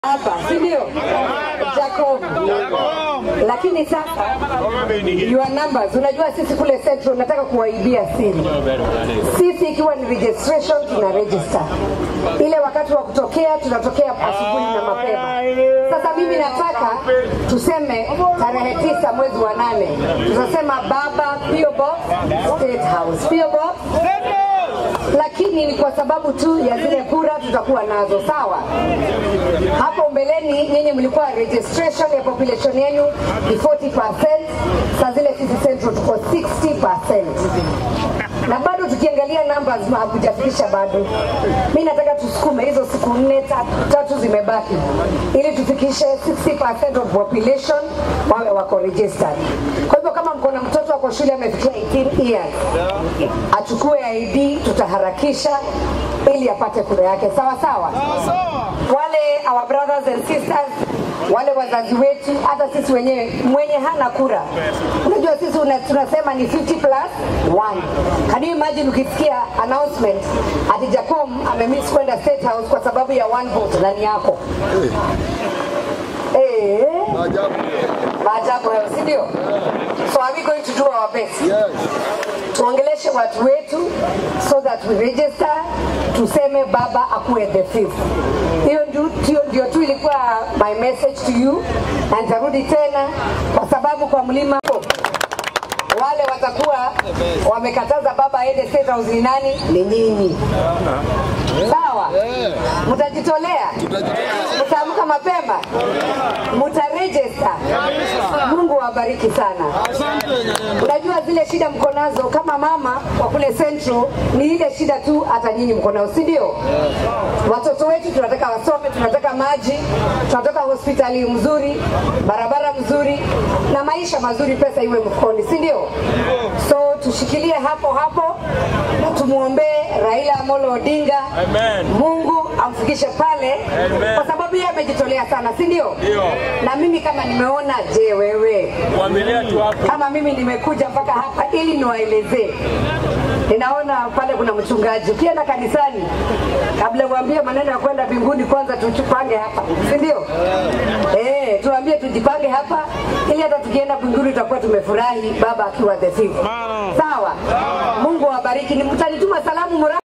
hapa, si ndio? Jacob. Lakini sasa your numbers, unajua sisi kule Central nataka kuwaibia siri. Sisi ikiwa ni registration tuna register. Ile wakati wa kutokea tunatokea asubuhi na mapema. Sasa mimi nataka tuseme tarehe tisa mwezi wa nane tutasema baba PO Box State House. PO Box lakini ni kwa sababu tu ya zile kura tutakuwa nazo sawa. Hapo mbeleni nyinyi mlikuwa registration ya population yenu ni 40%, saa zile sisi Central tuko 60%, na bado tukiangalia numbers hakujafikisha bado. Mi nataka tusukume hizo siku nne tatu, tatu zimebaki ili tufikishe 60% of population wawe wako registered. Kwa hivyo kama mko na mtoto wako shule amefikia 18 years achukue ID, tutaharakisha ili apate kura yake sawa sawa. Wale our brothers and sisters, wale wazazi wetu, hata sisi wenyewe, mwenye hana kura, unajua sisi una, tunasema ni 50 plus 1. Can you imagine ukisikia announcement ati Jacom amemiss kwenda State House kwa sababu ya one vote ndani yako eh, maajabu hayo, si ndio? So are we going to do our best? tuongeleshe watu wetu so that we register, tuseme baba akuwe the fifth. Hiyo ndio hiyo ndio tu ilikuwa my message to you, na nitarudi tena kwa sababu kwa mlima wale watakuwa wamekataza baba aende State House ni nani? Ni nyinyi. Sawa, mtajitolea, mtaamka mapema, mtaregister. Mungu awabariki sana. Unajua zile shida mko nazo kama mama wa kule Central ni ile shida tu, hata nyinyi mko nayo, si ndio? Watoto wetu tunataka wasome, tunataka maji, tunataka hospitali mzuri, barabara mzuri na maisha mazuri, pesa iwe mfukoni, si ndio? So tushikilie hapo hapo na tumuombee Raila Amolo Odinga. Amen. Mungu amfikishe pale Amen. kwa sababu yeye amejitolea sana, si ndio? Ndio. Na mimi kama nimeona, je, wewe Kuamilia tu hapo. kama mimi nimekuja mpaka hapa ili niwaelezee. Ninaona pale kuna mchungaji, ukienda kanisani, kabla uambie maneno ya kwenda mbinguni, kwanza tujipange hapa, si ndio? Eh, tuambie tujipange hapa, ili hata tukienda mbinguni tutakuwa tumefurahi, baba akiwa the fifth. Sawa. Mungu awabariki. Ni mtanituma salamu mura